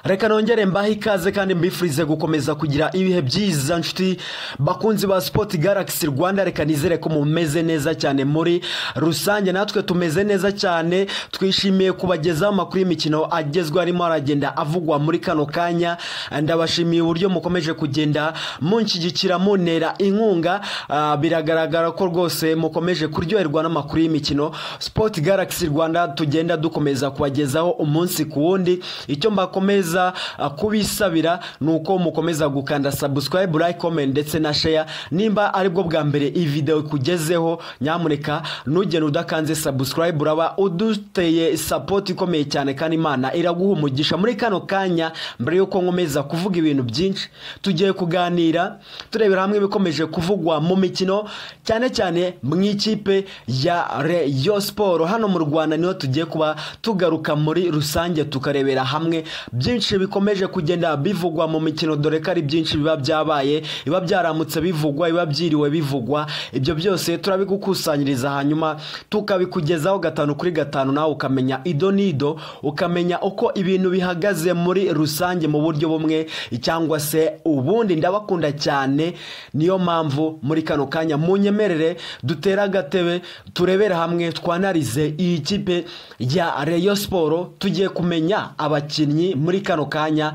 reka nongere mbahe ikaze kandi mbifurize gukomeza kugira ibihe byiza nshuti bakunzi ba sipoti garagisi rwanda reka nizere ko mumeze neza cyane muri rusange natwe tumeze neza cyane twishimiye kubagezaho amakuru y'imikino agezweho arimo aragenda avugwa muri kano kanya ndabashimiye uburyo mukomeje kugenda munshyigikira muntera inkunga Ah, biragaragara ko rwose mukomeje kuryoherwa n'amakuru y'imikino sipoti garagisi rwanda tugenda dukomeza kubagezaho umunsi ku wundi icyo mbakomeza ah, kubisabira ni uko mukomeza gukanda sabusikarayibu like comment ndetse na share nimba aribwo bwa mbere iyi video ikugezeho nyamuneka nugenda udakanze sabusikarayibu uraba uduteye sapoti ikomeye cyane kandi imana iraguha umugisha muri kano kanya mbere y'uko nkomeza kuvuga ibintu byinshi tugiye kuganira turebera hamwe ibikomeje kuvugwa mu mikino cyane cyane mu ikipe ya Rayon Sport hano mu Rwanda niho tugiye kuba tugaruka muri rusange tukarebera hamwe byinshi bikomeje kugenda bivugwa mu mikino dore ko ari byinshi biba byabaye biba byaramutse bivugwa biba byiriwe bivugwa ibyo byose turabigukusanyiriza hanyuma tukabikugezaho gatanu kuri gatanu nawe ukamenya ido n'ido ukamenya uko ibintu bihagaze muri rusange mu buryo bumwe cyangwa se ubundi ndabakunda cyane niyo mpamvu muri kano kanya munyemerere dutere agatebe turebere hamwe twanarize iyi kipe ya Rayon Sport tugiye kumenya abakinnyi muri kano kanya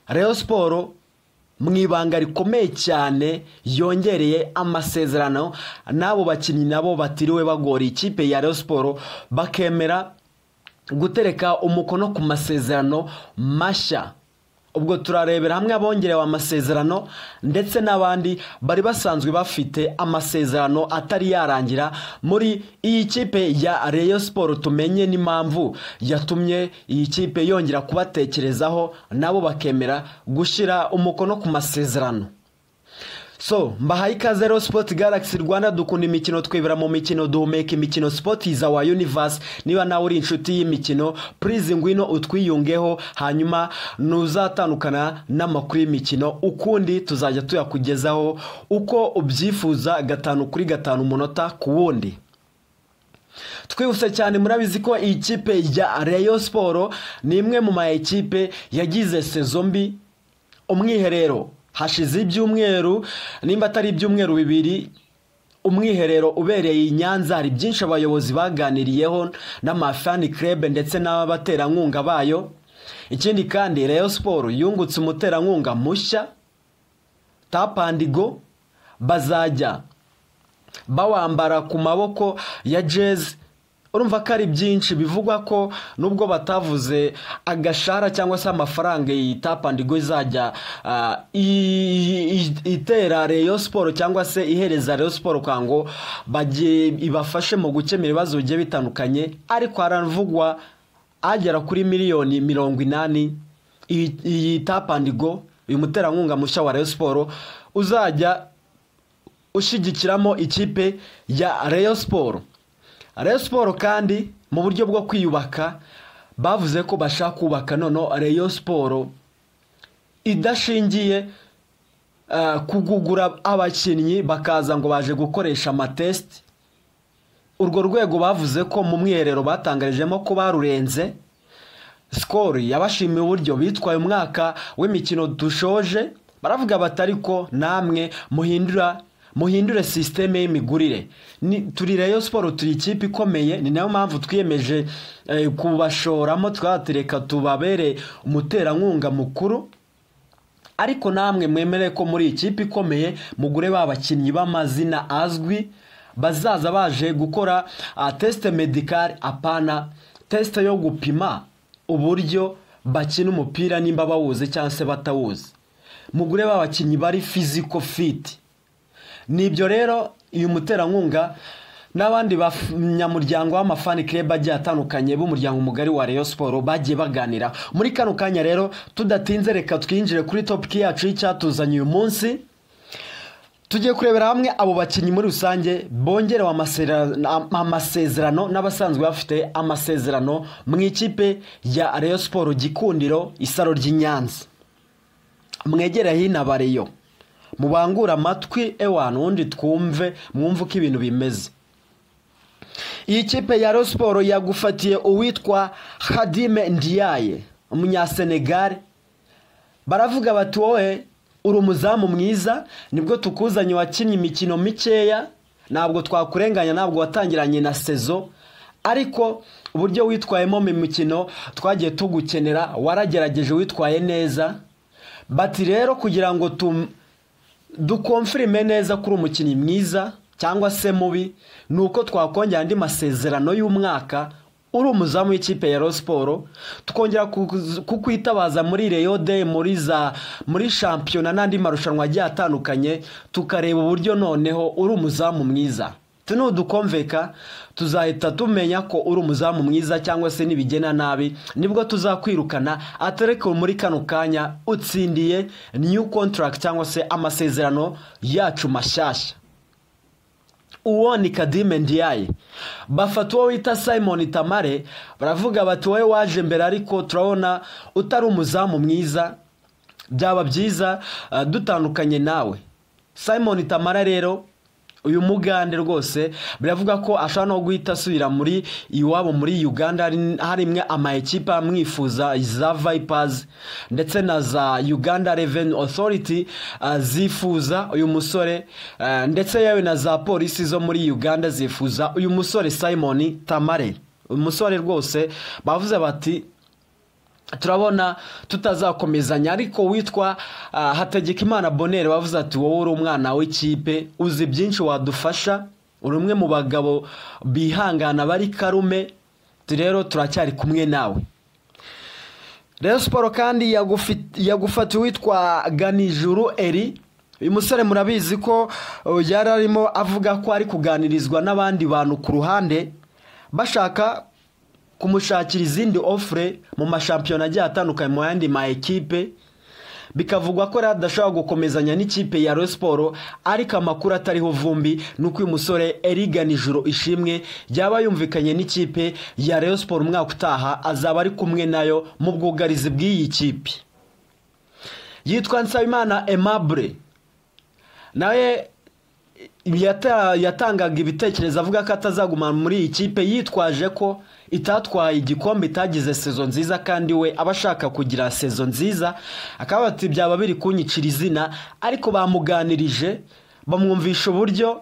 Rayon Sport mu ibanga rikomeye cyane yongereye amasezerano n'abo bakinnyi nabo batiriwe bagora ikipe ya Rayon Sport bakemera gutereka umukono ku masezerano mashya ubwo turarebera hamwe abongerewe amasezerano ndetse n'abandi bari basanzwe bafite amasezerano atari yarangira muri iyi kipe ya Rayon Sport tumenye n'impamvu yatumye iyi kipe yongera kubatekerezaho nabo bakemera gushyira umukono ku masezerano So, mbahaye ikaze rero Sport Galaxy Rwanda dukunda imikino twibera mu mikino duhumeka imikino Sport is our universe niba nawe uri inshuti y'imikino please ngwino utwiyungeho hanyuma nuzatandukana n'amakuru y'imikino ukundi tuzajya tuyakugezaho uko ubyifuza gatanu kuri gatanu umunota ku wundi twihuse cyane murabizi ko iyi kipe ya Rayon Sport ni imwe mu ma ekipe yagize sezo mbi umwiherero hashize ibyumweru nimba atari ibyumweru bibiri umwiherero ubereye i nyanza hari byinshi abayobozi baganiriyeho n'amafani club ndetse n'abaterankunga bayo ikindi kandi Rayon Sport yungutse umuterankunga mushya tapandigo bazajya bawambara ku maboko ya jezi urumva ko ari byinshi bivugwa ko nubwo batavuze agashara cyangwa se amafaranga iyi tapandigo izajya ah, i- i- itera reyo siporo cyangwa se ihereza reyo siporo kwango bagiye ibafashe mu gukemura ibibazo bigiye bitandukanye ariko haravugwa agera kuri miliyoni mirongo inani iyi iyi tapandigo uyu muterankunga mushya wa reyo siporo uzajya ushyigikiramo ikipe ya reyo siporo Rayon Sport kandi mu buryo bwo kwiyubaka bavuze ko bashaka kubaka nono Rayon Sport idashingiye eh, ku kugugura abakinnyi bakaza ngo baje gukoresha amatesiti urwo rwego bavuze ko mu mwiherero batangarijemo ko barurenze sikoro yabashimiye uburyo bitwaye umwaka w'imikino dushoje baravuga bati ariko namwe muhindura muhindure sisiteme y'imigurire Ni- turi Rayon Sport turi ikipe ikomeye ni nayo mpamvu twiyemeje eh, kubashoramo twatereka tubabere umuterankunga mukuru ariko namwe mwemere ko muri ikipe ikomeye mugure ba bakinnyi b'amazina azwi bazaza baje gukora ah, tesite medikari apana tesite yo gupima uburyo bakina umupira nimba bawuzi cyangwa se batawuzi mugure ba bakinnyi bari fiziko fiti ni ibyo rero uyu muterankunga n'abandi banyamuryango b'amafani club agiye atandukanye b'umuryango mugari wa Rayon Sport bagiye baganira muri kano kanya rero tudatinze reka twinjire kuri topiki yacu y'icyatuzanye uyu munsi tugiye kurebera hamwe abo bakinnyi muri rusange bongerewe amasezerano- am- amasezerano n'abasanzwe bafite amasezerano mu ikipe ya Rayon Sport Gikundiro isaro ry'i Nyanza mwegere hino abareyo mubangure amatwi ewana ubundi twumve mwumve uko ibintu bimeze iyi kipe ya Rayon Sport yagufatiye uwitwa Khadime Ndiaye umunyasenegal baravuga bati wowe uri umuzamu mwiza nibwo tukuzanye wakinnye imikino mikeya ntabwo twakurenganya ntabwo watangiranye na sezo ariko uburyo witwayemo mu mikino twagiye tugukenera waragerageje witwaye neza bati rero kugira ngo dukomfirime neza kuri umukinnyi mwiza cyangwa se mubi ni uko twakongera andi masezerano y'umwaka uri umuzamu w'ikipe ya Rayon siporo tukongera kukwitabaza muri reyo de muri za muri shampiyona n'andi marushanwa agiye atandukanye tukareba uburyo noneho uri umuzamu mwiza nudukomveka tuzahita tumenya ko uri umuzamu mwiza cyangwa se nibigena nabi nibwo tuzakwirukana atareke muri kano kanya utsindiye new contract cyangwa se amasezerano yacu mashyashya uwo ni kadime ndiyaye bafata uwo wita simon tamare baravuga bati wowe waje mbere ariko turabona utari umuzamu mwiza byaba byiza dutandukanye nawe simon tamara rero uyu mugande rwose biravuga ko ashobora no guhita asubira muri iwabo muri uganda harimwe ama ekipa amwifuza za vipazi ndetse na za uganda reveni otoriti zifuza uyu musore ndetse yewe na za polisi zo muri uganda zifuza uyu musore simon tamare umusore rwose bavuze bati turabona tutazakomezanya ariko witwa hategekimana bonere bavuze ati wowe uri umwana w'ikipe uzi byinshi wadufasha uri umwe mu bagabo bihangana bari karume rero turacyari kumwe nawe rero siporo kandi yagufatiwe witwa ganijuru eri uyu musore murabizi ko yari arimo avuga ko ari kuganirizwa n'abandi bantu ku ruhande bashaka kumushakira izindi ofure mu mashampiyona agiye atandukanye mu yandi ma ekipe bikavugwa ko rero adashobora gukomezanya n'ikipe ya Rayon Sport ariko amakuru atariho vumbi ni uko uyu musore erigana ijoro ishimwe yaba yumvikanye n'ikipe ya Rayon Sport umwaka utaha azaba ari kumwe nayo mu bwugarizi bw'iyi kipe yitwa Nsabimana Aimable nawe yatangaga ibitekerezo avuga ko atazagumana muri iyi kipe yitwaje ko itatwaye igikombe itagize sezo nziza kandi we aba ashaka kugira sezo nziza akaba ati byaba biri kunyicira izina ariko bamuganirije bamwumvisha uburyo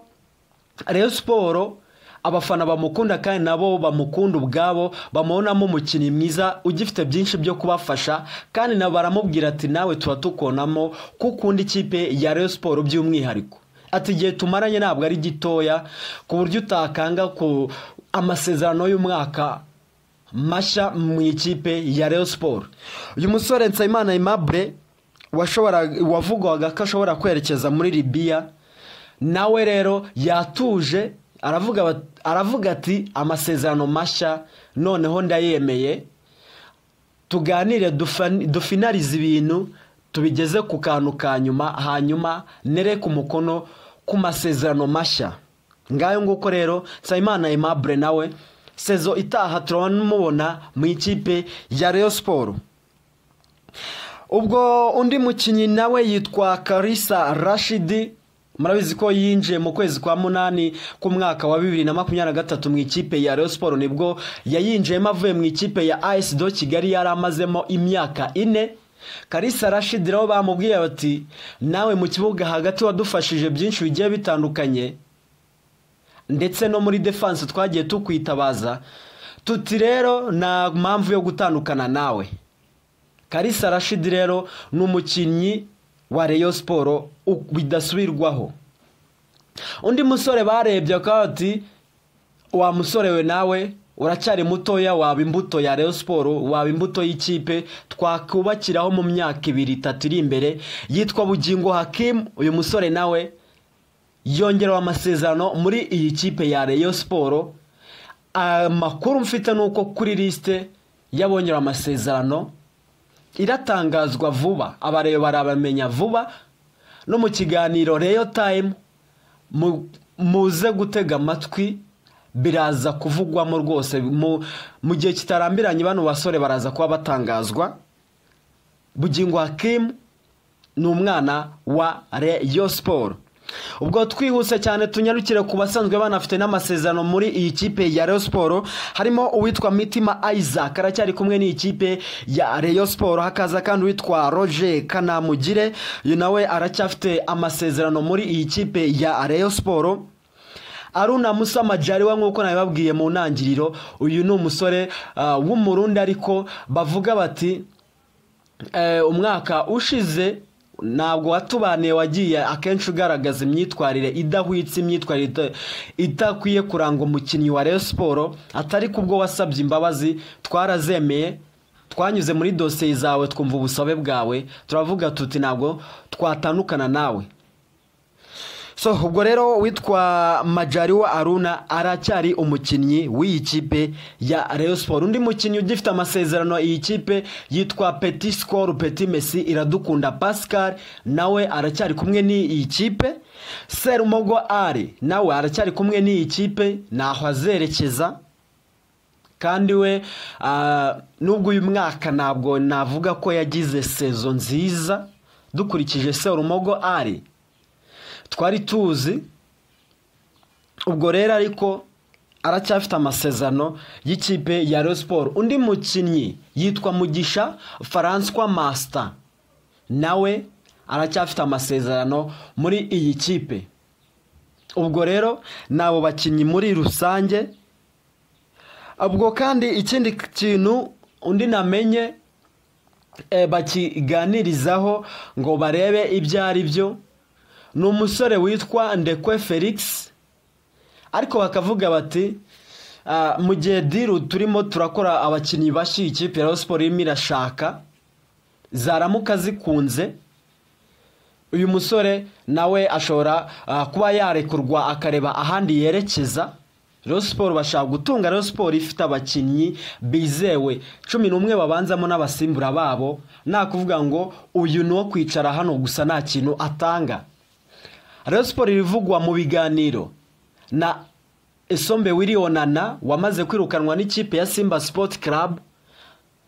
Rayon siporo abafana bamukunda kandi nabo bamukunda ubwabo bamubonamo umukinnyi mwiza ugifite byinshi byo kubafasha kandi nabo baramubwira ati nawe tuba tukonamo ko ukunda ikipe ya Rayon siporo by'umwihariko ati igihe tumaranye ntabwo ari gitoya ku buryo utakanga ku amasezerano y'umwaka mashya mu ikipe ya Rayon Sport uyu musore Nsabimana Aimable wavugwaga ko ashobora kwerekeza muri Libya nawe rero yatuje aravuga ati amasezerano mashya noneho ndayemeye tuganire dufinarize ibintu tubigeze ku kantu ka nyuma hanyuma nereke umukono ku masezerano mashya ngayo nguko rero nsabimana Aimable nawe sezo itaha turamubona mu ikipe ya Rayon siporo ubwo undi mukinnyi nawe yitwa karisa rashidi murabizi ko yinjiye mu kwezi kwa munani k'umwaka wa bibiri na makumyabiri na gatatu mu ikipe ya Rayon siporo nibwo yayinjiyemo avuye mu ikipe ya AS do kigali yari amazemo imyaka ine karisa rashidi rero bamubwiye bati nawe mu kibuga hagati wadufashije byinshi bigiye bitandukanye ndetse no muri defanse twagiye tukwitabaza tuti rero nta mpamvu yo gutandukana nawe karisa rashidi rero ni umukinnyi wa reyo siporo bidasubirwaho undi musore barebye akaba bati wa musore we nawe uracyari mutoya waba imbuto ya Rayon siporo waba imbuto y'ikipe twakubakiraho mu myaka ibiri itatu iri imbere yitwa bugingo hakimu uyu musore nawe yongerewe amasezerano muri iyi kipe ya Rayon siporo amakuru mfite ni uko kuri lisite yabongerewe amasezerano iratangazwa vuba abareba barabamenya vuba no mu kiganiro reyo tayimu muze gutega amatwi biraza kuvugwamo rwose mu gihe kitarambiranye bano basore baraza kuba batangazwa bugingo hakimu ni umwana wa reyo siporo ubwo twihuse cyane tunyarukire ku basanzwe banafite n'amasezerano muri iyi kipe ya Rayon Sport harimo uwitwa Mitima Isaac aracyari kumwe n'iyi kipe ya Rayon Sport hakaza kandi uwitwa Roger Kanamugire uyu nawe aracyafite amasezerano muri iyi kipe ya Rayon Sport Aruna Musa Majaliwa nk'uko nabibabwiye mu ntangiriro uyu ni umusore ah, w'umurundi ariko bavuga bati eh, umwaka ushize ntabwo watubaniye wagiye akenshi ugaragaza imyitwarire idahwitse imyitwarire ita- itakwiye kuranga umukinnyi wa Rayon Sport atari kubwo wasabye imbabazi twarazemeye twanyuze muri dosiye zawe twumva ubusabe bwawe turavuga tuti ntabwo twatandukana nawe so ubwo rero witwa Majaliwa Aruna aracyari umukinnyi w'iyi kipe ya Rayon Sport undi mukinnyi ugifite amasezerano iyi kipe yitwa Petit Score Petit Messi iradukunda Pascal nawe aracyari kumwe n'iyi kipe Serumogo Ari nawe aracyari kumwe n'iyi kipe ntaho azerekeza kandi we ah, nubwo uyu mwaka ntabwo navuga ko yagize sezo nziza dukurikije Serumogo Ari twari tuzi ubwo rero ariko aracyafite amasezerano y'ikipe ya Rayon Sport undi mukinnyi yitwa Mugisha François Master nawe aracyafite amasezerano muri iyi kipe ubwo rero ni abo bakinnyi muri rusange ubwo kandi ikindi kintu undi namenye eh, bakiganirizaho ngo barebe ibyo ari byo ni umusore witwa ndekwe felix ariko bakavuga bati "Ah, mu gihe diru turimo turakora abakinnyi bashyiye ikipe ya Rayon siporo irimo irashaka zaramuka zikunze uyu musore nawe ashobora ah, kuba yarekurwa akareba ahandi yerekeza Rayon siporo bashaka gutunga Rayon siporo ifite abakinnyi bizewe cumi n'umwe babanzamo n'abasimbura babo nta kuvuga ngo uyu ni uwo kwicara hano gusa nta kintu atanga Rayon Sport irivugwa mu biganiro na Esombe Wilionana wamaze kwirukanwa n'ikipe ya Simba Sport Club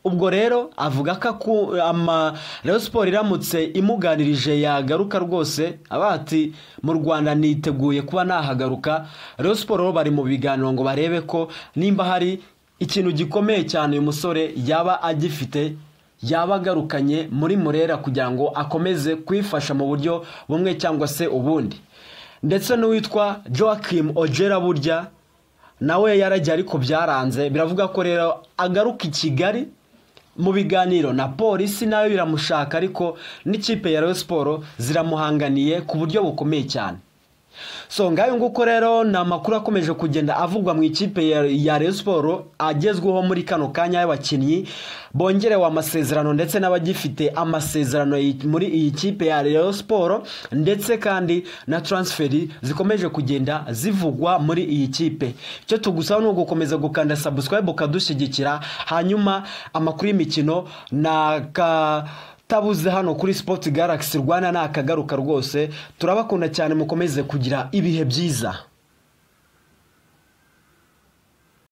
ubwo rero avuga ko aku- ama Rayon Sport iramutse imuganirije yagaruka rwose aba ati mu Rwanda niteguye kuba nahagaruka Rayon Sport rero bari mu biganiro ngo barebe ko nimba hari ikintu gikomeye cyane uyu musore yaba agifite yaba agarukanye muri murera kugira ngo akomeze kwifasha mu buryo bumwe cyangwa se ubundi ndetse n'uwitwa Joachim Ojera burya nawe yaragiye ariko byaranze biravuga ko rero agaruka i kigali mu biganiro na polisi nayo biramushaka ariko n'ikipe ya Rayon Sport ziramuhanganiye ku buryo bukomeye cyane so ngayo nguko rero ni amakuru akomeje kugenda avugwa mu ikipe ya- ya Rayon Sport agezweho muri kano kanya y'abakinnyi bongerewe amasezerano ndetse n'abagifite amasezerano yi- muri iyi kipe ya Rayon Sport ndetse kandi na transferi zikomeje kugenda zivugwa muri iyi kipe icyo tugusaba ni ugukomeza gukanda subscribe ukadushyigikira hanyuma amakuru y'imikino naka tabuze hano kuri Sport Galaxy Rwanda ni akagaruka rwose turabakunda cyane mukomeze kugira ibihe byiza